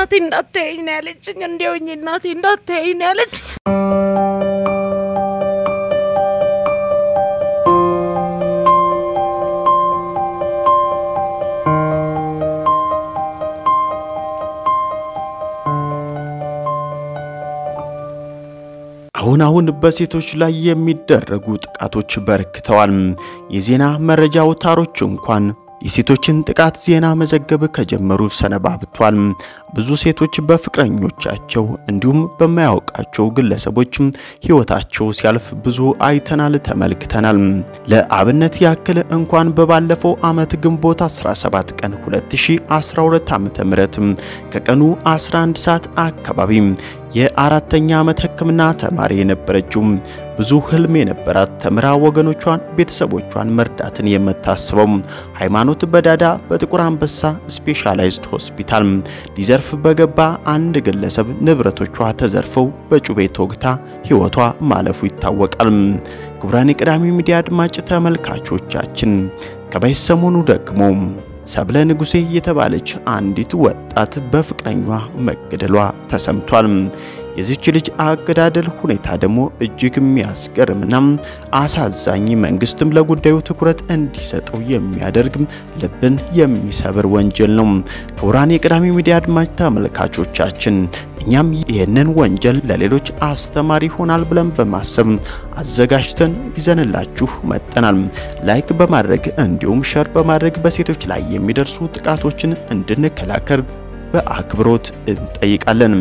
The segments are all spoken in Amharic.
እናቴ እንዳታየኝ ነው ያለችኝ። እንዲያውኝ እናቴ እንዳታየኝ ነው ያለችኝ። አሁን አሁን በሴቶች ላይ የሚደረጉ ጥቃቶች በርክተዋል። የዜና መረጃ አውታሮች እንኳን የሴቶችን ጥቃት ዜና መዘገብ ከጀመሩ ሰነባብቷል። ብዙ ሴቶች በፍቅረኞቻቸው እንዲሁም በማያውቃቸው ግለሰቦች ሕይወታቸው ሲያልፍ ብዙ አይተናል፣ ተመልክተናል። ለአብነት ያክል እንኳን በባለፈው ዓመት ግንቦት 17 ቀን 2012 ዓ.ም ከቀኑ 11 ሰዓት አካባቢ የአራተኛ ዓመት ሕክምና ተማሪ የነበረችው ብዙ ህልም የነበራት ተምራ ወገኖቿን ቤተሰቦቿን መርዳትን የምታስበው ሃይማኖት በዳዳ በጥቁር አንበሳ ስፔሻላይዝድ ሆስፒታል ሊዘርፍ በገባ አንድ ግለሰብ ንብረቶቿ ተዘርፈው በጩቤ ተወግታ ሕይወቷ ማለፉ ይታወቃል። ክቡራን የቅዳሜ ሚዲያ አድማጭ ተመልካቾቻችን ከበይ ሰሞኑ ደግሞ ሰብለ ንጉሴ የተባለች አንዲት ወጣት በፍቅረኛዋ መገደሏ ተሰምቷል። የዚች ልጅ አገዳደል ሁኔታ ደግሞ እጅግ የሚያስገርምና አሳዛኝ መንግስትም ለጉዳዩ ትኩረት እንዲሰጠው የሚያደርግ ልብን የሚሰብር ወንጀል ነው። ክቡራን የቅዳሜ ሚዲያ አድማጭ ተመልካቾቻችን እኛም ይህንን ወንጀል ለሌሎች አስተማሪ ይሆናል ብለን በማሰብ አዘጋጅተን ይዘንላችሁ መጠናል። ላይክ በማድረግ እንዲሁም ሸር በማድረግ በሴቶች ላይ የሚደርሱ ጥቃቶችን እንድንከላከል በአክብሮት እንጠይቃለን።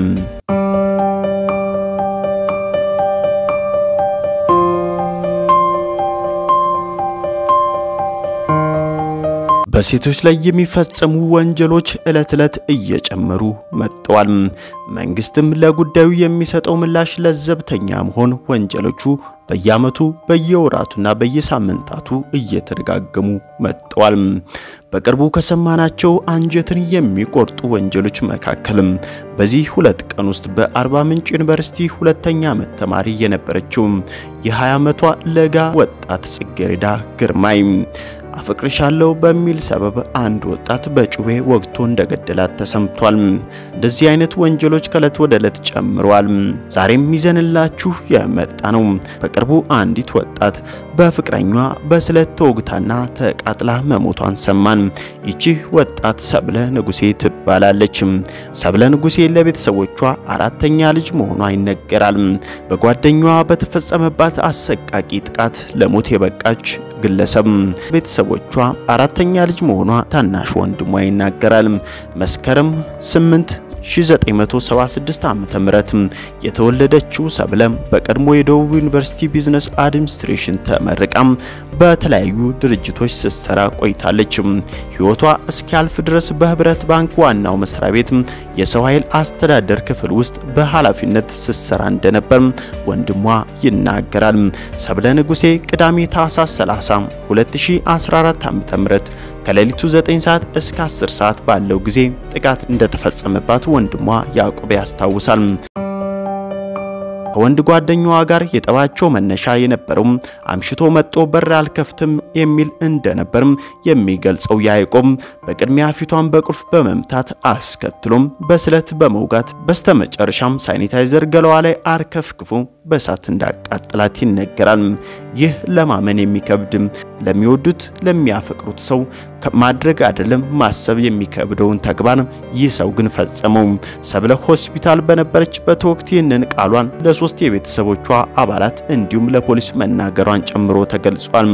በሴቶች ላይ የሚፈጸሙ ወንጀሎች ዕለት ዕለት እየጨመሩ መጥተዋል። መንግስትም ለጉዳዩ የሚሰጠው ምላሽ ለዘብተኛ መሆን ወንጀሎቹ በየዓመቱ በየወራቱና በየሳምንታቱ እየተደጋገሙ መጥተዋል። በቅርቡ ከሰማናቸው አንጀትን የሚቆርጡ ወንጀሎች መካከልም በዚህ ሁለት ቀን ውስጥ በአርባ ምንጭ ዩኒቨርሲቲ ሁለተኛ ዓመት ተማሪ የነበረችው የ20 ዓመቷ ለጋ ወጣት ጽጌረዳ ግርማይ አፈቅርሻለሁ በሚል ሰበብ አንድ ወጣት በጩቤ ወግቶ እንደገደላት ተሰምቷል። እንደዚህ አይነት ወንጀሎች ከእለት ወደ ዕለት ጨምረዋል። ዛሬም ይዘንላችሁ የመጣ ነው። በቅርቡ አንዲት ወጣት በፍቅረኛዋ በስለት ተወግታና ተቃጥላ መሞቷን ሰማን። ይቺ ወጣት ሰብለ ንጉሴ ትባላለች። ሰብለ ንጉሴ ለቤተሰቦቿ አራተኛ ልጅ መሆኗ ይነገራል። በጓደኛዋ በተፈጸመባት አሰቃቂ ጥቃት ለሞት የበቃች ግለሰብ ቤተሰቦቿ አራተኛ ልጅ መሆኗ ታናሽ ወንድሟ ይናገራል። መስከረም 8 1976 ዓ.ም የተወለደችው ሰብለ በቀድሞ የደቡብ ዩኒቨርሲቲ ቢዝነስ አድሚኒስትሬሽን ተመርቃ በተለያዩ ድርጅቶች ስትሰራ ቆይታለች። ሕይወቷ እስኪያልፍ ድረስ በህብረት ባንክ ዋናው መስሪያ ቤት የሰው ኃይል አስተዳደር ክፍል ውስጥ በኃላፊነት ስትሰራ እንደነበር ወንድሟ ይናገራል። ሰብለ ንጉሴ ቅዳሜ ታህሳስ 30 2014 ዓ.ም ከሌሊቱ 9 ሰዓት እስከ 10 ሰዓት ባለው ጊዜ ጥቃት እንደተፈጸመባት ወንድሟ ያዕቆብ ያስታውሳል። ከወንድ ጓደኛዋ ጋር የጠባቸው መነሻ የነበረው አምሽቶ መጥቶ በር አልከፍትም የሚል እንደነበርም የሚገልጸው ያዕቆብ በቅድሚያ ፊቷን በቁልፍ በመምታት አስከትሎም በስለት በመውጋት በስተመጨረሻም ሳኒታይዘር ገለዋ ላይ አርከፍክፎ በእሳት እንዳቃጠላት ይነገራል። ይህ ለማመን የሚከብድ ለሚወዱት ለሚያፈቅሩት ሰው ማድረግ አይደለም ማሰብ የሚከብደውን ተግባር ይህ ሰው ግን ፈጸመው። ሰብለ ሆስፒታል በነበረችበት ወቅት ይህንን ቃሏን ለሶስት የቤተሰቦቿ አባላት እንዲሁም ለፖሊስ መናገሯን ጨምሮ ተገልጿል።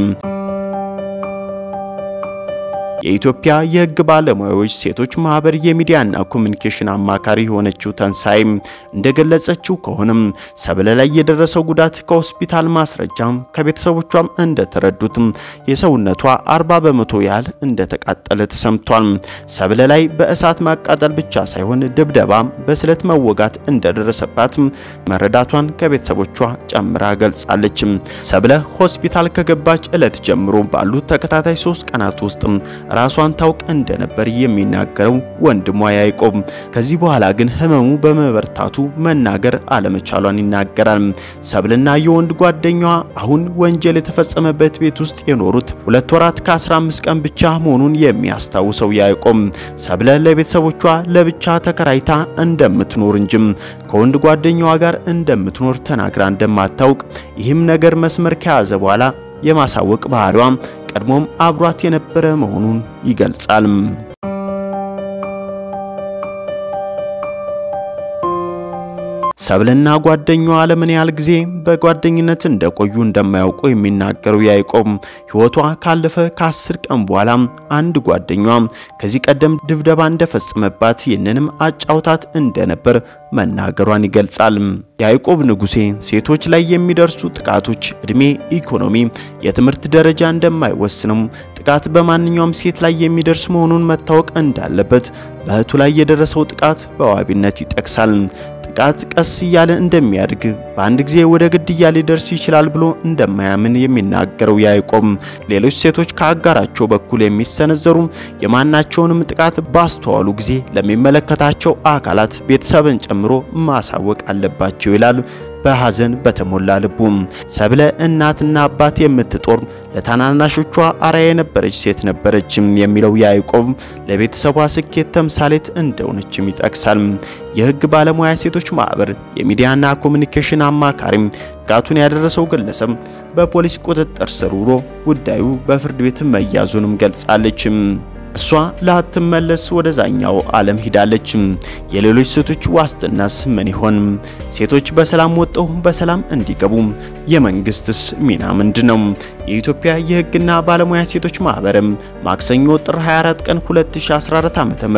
የኢትዮጵያ የሕግ ባለሙያዎች ሴቶች ማህበር የሚዲያና ኮሚኒኬሽን አማካሪ የሆነችው ተንሳይ እንደገለጸችው ከሆነም ሰብለ ላይ የደረሰው ጉዳት ከሆስፒታል ማስረጃ ከቤተሰቦቿም እንደተረዱት የሰውነቷ 40 በመቶ ያህል እንደተቃጠለ ተሰምቷል። ሰብለ ላይ በእሳት ማቃጠል ብቻ ሳይሆን ድብደባ፣ በስለት መወጋት እንደደረሰባት መረዳቷን ከቤተሰቦቿ ጨምራ ገልጻለች። ሰብለ ሆስፒታል ከገባች ዕለት ጀምሮ ባሉት ተከታታይ ሶስት ቀናት ውስጥ ራሷን ታውቅ እንደነበር የሚናገረው ወንድሟ ያዕቆብ ከዚህ በኋላ ግን ህመሙ በመበርታቱ መናገር አለመቻሏን ይናገራል። ሰብልና የወንድ ጓደኛዋ አሁን ወንጀል የተፈጸመበት ቤት ውስጥ የኖሩት ሁለት ወራት ከ15 ቀን ብቻ መሆኑን የሚያስታውሰው ያዕቆብ ሰብለ ለቤተሰቦቿ ለብቻ ተከራይታ እንደምትኖር እንጂም ከወንድ ጓደኛዋ ጋር እንደምትኖር ተናግራ እንደማታውቅ ይህም ነገር መስመር ከያዘ በኋላ የማሳወቅ ባህሪዋም ቀድሞም አብሯት የነበረ መሆኑን ይገልጻል። ሰብልና ጓደኛዋ ለምን ያህል ጊዜ በጓደኝነት እንደቆዩ እንደማያውቁ የሚናገረው ያዕቆብ ሕይወቷ ካለፈ ከአስር ቀን በኋላ አንድ ጓደኛዋ ከዚህ ቀደም ድብደባ እንደፈጸመባት ይህንንም አጫውታት እንደነበር መናገሯን ይገልጻል። ያዕቆብ ንጉሴ ሴቶች ላይ የሚደርሱ ጥቃቶች ዕድሜ፣ ኢኮኖሚ፣ የትምህርት ደረጃ እንደማይወስንም ጥቃት በማንኛውም ሴት ላይ የሚደርስ መሆኑን መታወቅ እንዳለበት በእህቱ ላይ የደረሰው ጥቃት በዋቢነት ይጠቅሳል። ጥቃት ቀስ እያለ እንደሚያድግ በአንድ ጊዜ ወደ ግድያ ሊደርስ ይችላል ብሎ እንደማያምን የሚናገረው ያዕቆብ ሌሎች ሴቶች ከአጋራቸው በኩል የሚሰነዘሩ የማናቸውንም ጥቃት ባስተዋሉ ጊዜ ለሚመለከታቸው አካላት ቤተሰብን ጨምሮ ማሳወቅ አለባቸው ይላል። በሐዘን በተሞላ ልቡ ሰብለ እናትና አባት የምትጦር ለታናናሾቿ አርአያ የነበረች ሴት ነበረች የሚለው ያዕቆብ ለቤተሰቧ ስኬት ተምሳሌት እንደሆነችም ይጠቅሳል። የሕግ ባለሙያ ሴቶች ማህበር የሚዲያና ኮሚኒኬሽን አማካሪም ጥቃቱን ያደረሰው ግለሰብ በፖሊስ ቁጥጥር ስር ውሎ ጉዳዩ በፍርድ ቤት መያዙንም ገልጻለች። እሷ ላትመለስ ወደዛኛው ዓለም ሂዳለች። የሌሎች ሴቶች ዋስትናስ ምን ይሆን? ሴቶች በሰላም ወጥተው በሰላም እንዲገቡ የመንግስትስ ሚና ምንድነው? የኢትዮጵያ የሕግና ባለሙያ ሴቶች ማህበርም ማክሰኞ ጥር 24 ቀን 2014 ዓ.ም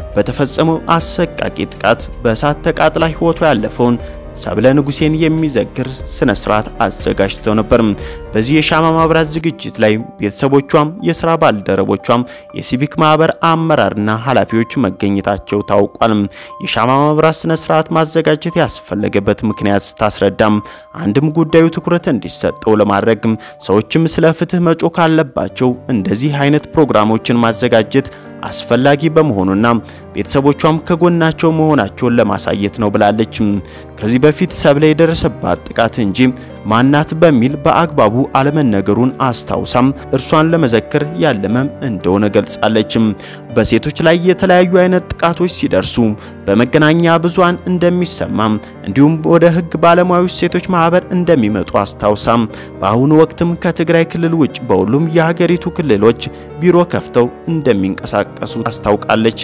በተፈጸመው አሰቃቂ ጥቃት በእሳት ተቃጥላ ሕይወቷ ያለፈውን ሰብለ ንጉሴን የሚዘክር ስነ ስርዓት አዘጋጅተው ነበር። በዚህ የሻማ ማብራት ዝግጅት ላይ ቤተሰቦቿም፣ የስራ ባልደረቦቿም፣ የሲቪክ ማህበር አመራርና ኃላፊዎች መገኘታቸው ታውቋል። የሻማ ማብራት ስነ ስርዓት ማዘጋጀት ያስፈለገበት ምክንያት ስታስረዳም አንድም ጉዳዩ ትኩረት እንዲሰጠው ለማድረግ ሰዎችም ስለ ፍትህ መጮህ ካለባቸው እንደዚህ አይነት ፕሮግራሞችን ማዘጋጀት አስፈላጊ በመሆኑና ቤተሰቦቿም ከጎናቸው መሆናቸውን ለማሳየት ነው ብላለች። ከዚህ በፊት ሰብለ የደረሰባት ጥቃት እንጂ ማናት በሚል በአግባቡ አለመነገሩን አስታውሳም እርሷን ለመዘከር ያለመም እንደሆነ ገልጻለች። በሴቶች ላይ የተለያዩ አይነት ጥቃቶች ሲደርሱ በመገናኛ ብዙሃን እንደሚሰማም እንዲሁም ወደ ሕግ ባለሙያዎች ሴቶች ማህበር እንደሚመጡ አስታውሳም በአሁኑ ወቅትም ከትግራይ ክልል ውጭ በሁሉም የሀገሪቱ ክልሎች ቢሮ ከፍተው እንደሚንቀሳቀሱ አስታውቃለች።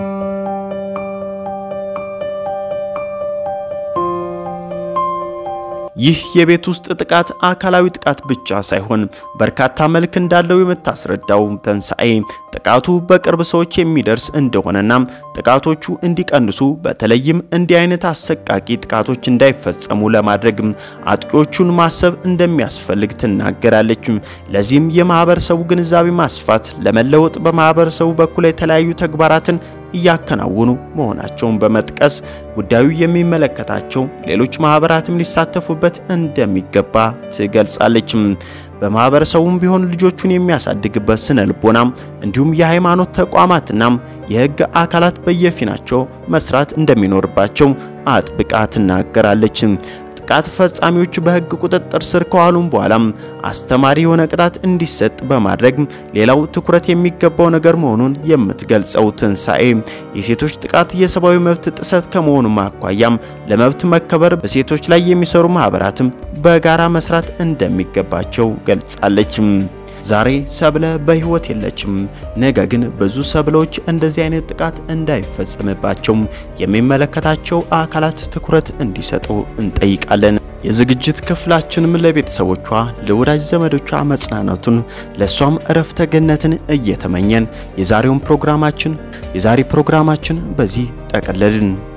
ይህ የቤት ውስጥ ጥቃት አካላዊ ጥቃት ብቻ ሳይሆን በርካታ መልክ እንዳለው የምታስረዳው ተንሳኤ ጥቃቱ በቅርብ ሰዎች የሚደርስ እንደሆነና ጥቃቶቹ እንዲቀንሱ በተለይም እንዲህ አይነት አሰቃቂ ጥቃቶች እንዳይፈጸሙ ለማድረግ አጥቂዎቹን ማሰብ እንደሚያስፈልግ ትናገራለች። ለዚህም የማህበረሰቡ ግንዛቤ ማስፋት ለመለወጥ በማህበረሰቡ በኩል የተለያዩ ተግባራትን እያከናወኑ መሆናቸውን በመጥቀስ ጉዳዩ የሚመለከታቸው ሌሎች ማህበራትም ሊሳተፉበት እንደሚገባ ትገልጻለች። በማህበረሰቡም ቢሆን ልጆቹን የሚያሳድግበት ስነ ልቦናም እንዲሁም የሃይማኖት ተቋማትና የሕግ አካላት በየፊናቸው መስራት እንደሚኖርባቸው አጥብቃ ትናገራለች። ጥቃት ፈጻሚዎች በሕግ ቁጥጥር ስር ከዋሉም በኋላም አስተማሪ የሆነ ቅጣት እንዲሰጥ በማድረግ ሌላው ትኩረት የሚገባው ነገር መሆኑን የምትገልጸው ትንሳኤ የሴቶች ጥቃት የሰብአዊ መብት ጥሰት ከመሆኑ አኳያም ለመብት መከበር በሴቶች ላይ የሚሰሩ ማህበራትም በጋራ መስራት እንደሚገባቸው ገልጻለች። ዛሬ ሰብለ በህይወት የለችም። ነገ ግን ብዙ ሰብሎች እንደዚህ አይነት ጥቃት እንዳይፈጸምባቸው የሚመለከታቸው አካላት ትኩረት እንዲሰጡ እንጠይቃለን። የዝግጅት ክፍላችንም ለቤተሰቦቿ ለወዳጅ ዘመዶቿ መጽናናቱን ለሷም እረፍተ ገነትን እየተመኘን የዛሬውን ፕሮግራማችን የዛሬ ፕሮግራማችን በዚህ ጠቀለልን።